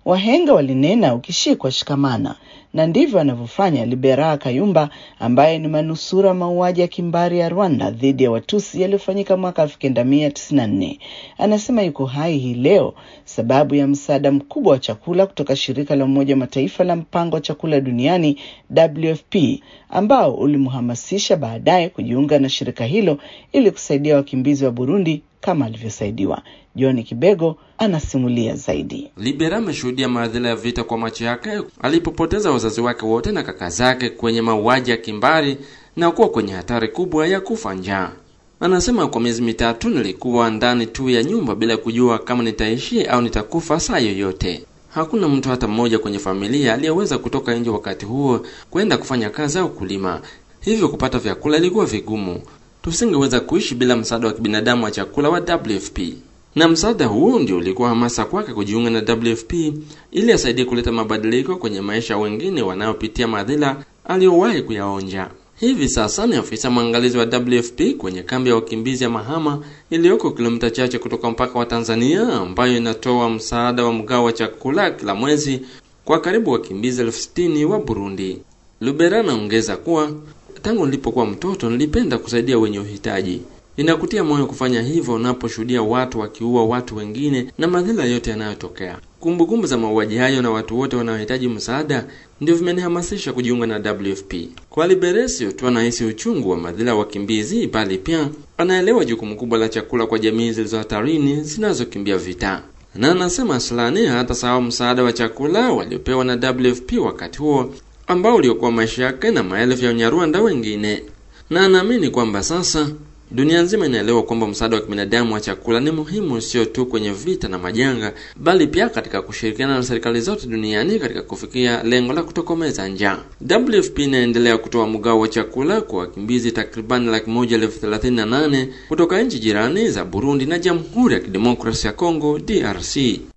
Wahenga walinena ukishikwa shikamana, na ndivyo anavyofanya Libera Kayumba ambaye ni manusura mauaji ya kimbari ya Rwanda dhidi ya Watusi yaliyofanyika mwaka 1994. Anasema yuko hai hii leo sababu ya msaada mkubwa wa chakula kutoka shirika la Umoja wa Mataifa la mpango wa chakula duniani WFP, ambao ulimhamasisha baadaye kujiunga na shirika hilo ili kusaidia wakimbizi wa Burundi kama alivyosaidiwa. John Kibego anasimulia zaidi. Libera ameshuhudia madhila ya vita kwa macho yake alipopoteza wazazi wake wote na kaka zake kwenye mauaji ya kimbari na kuwa kwenye hatari kubwa ya kufa njaa. Anasema kwa miezi mitatu nilikuwa ndani tu ya nyumba bila kujua kama nitaishi au nitakufa saa yoyote. Hakuna mtu hata mmoja kwenye familia aliyeweza kutoka nje wakati huo kwenda kufanya kazi au kulima, hivyo kupata vyakula ilikuwa vigumu. Tusingeweza kuishi bila msaada wa kibinadamu wa chakula wa WFP, na msaada huo ndio ulikuwa hamasa kwake kujiunga na WFP ili asaidie kuleta mabadiliko kwenye maisha ya wengine wanaopitia madhila aliyowahi kuyaonja. Hivi sasa ni afisa mwangalizi wa WFP kwenye kambi ya wakimbizi ya Mahama iliyoko kilomita chache kutoka mpaka wa Tanzania, ambayo inatoa msaada wa mgao wa chakula kila mwezi kwa karibu wakimbizi elfu sitini wa Burundi. Lubera anaongeza kuwa tangu nilipokuwa mtoto nilipenda kusaidia wenye uhitaji. Inakutia moyo kufanya hivyo unaposhuhudia watu wakiua watu wengine na madhila yote yanayotokea. Kumbukumbu za mauaji hayo na watu wote wanaohitaji msaada ndio vimenihamasisha kujiunga na WFP. Kwa Liberesio tu anahisi uchungu wa madhila ya wakimbizi, bali pia anaelewa jukumu kubwa la chakula kwa jamii zilizo hatarini zinazokimbia vita, na anasema aslani hata sawa msaada wa chakula waliopewa na WFP wakati huo ambao uliokuwa maisha yake na maelfu ya Wanyarwanda wengine, na anaamini kwamba sasa dunia nzima inaelewa kwamba msaada wa kibinadamu wa chakula ni muhimu, sio tu kwenye vita na majanga, bali pia katika kushirikiana na serikali zote duniani katika kufikia lengo la kutokomeza njaa. WFP inaendelea kutoa mgao wa chakula kwa wakimbizi takribani laki moja elfu thelathini na nane kutoka nchi jirani za Burundi na Jamhuri ya Kidemokrasia ya Kongo DRC.